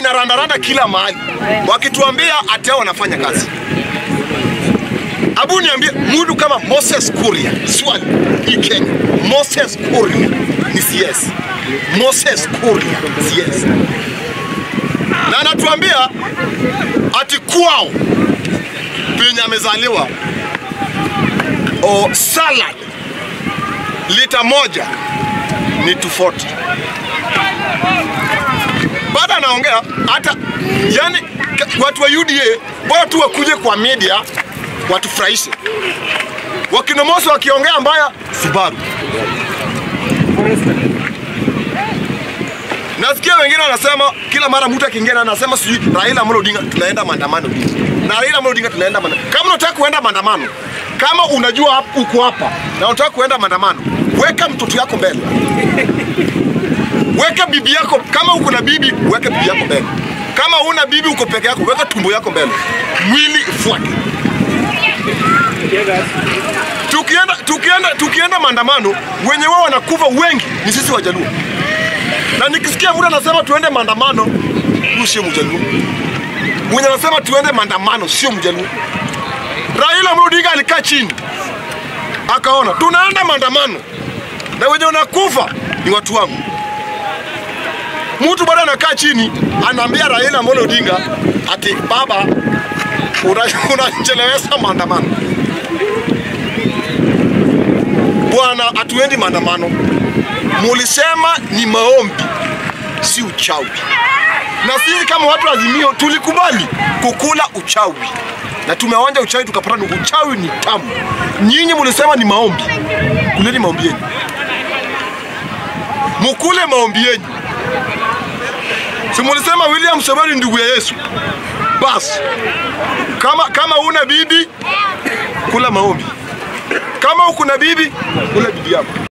wanarandaranda kila mahali wakituambia ati hao wanafanya kazi. Abu niambie mtu kama Moses Kuria, swali hii Kenya, Moses Kuria ni CS. Moses Kuria CS, na anatuambia ati kwao penye amezaliwa o salad lita moja ni 240 baada anaongea hata yani ka- watu wa UDA bora tu wakuje kwa media watufurahishe. Wakinomosi wakiongea mbaya, Subaru. Nasikia wengine wanasema kila mara mtu akiingia na anasema sijui Raila Amolo Odinga tunaenda maandamano. Na Raila Amolo Odinga tunaenda maandamano. Kama unataka kuenda maandamano, kama unajua hap- uko hapa na unataka kuenda maandamano, weka mtoto yako mbele. Weka bibi yako, kama uko na bibi, weka bibi yako mbele. Kama una bibi uko peke yako, weka tumbo yako mbele. Mwili ifuate. Tukienda tukienda tukienda maandamano, wenye wao wanakufa wengi ni sisi Wajaluo. Na nikisikia mtu anasema tuende maandamano, huyu sio Mjaluo. Mwenye anasema tuende maandamano sio Mjaluo. Raila Amolo Odinga alikaa chini akaona tunaenda maandamano na wenye wanakufa ni watu wangu. Mtu bado anakaa chini anaambia Raila Amolo Odinga ati baba, una- unachelewesha maandamano. Bwana, hatuendi maandamano. Mulisema ni maombi, si uchawi. Na sisi kama watu wa Azimio tulikubali kukula uchawi na tumeonja uchawi tukapata ni uchawi ni tamu. Nyinyi mulisema ni maombi, kuleni maombi yenu, mukule maombi yenu. Si mulisema William Samoei ndugu ya Yesu? Basi kama kama una bibi kula maombi, kama uko na bibi kula bibi yako.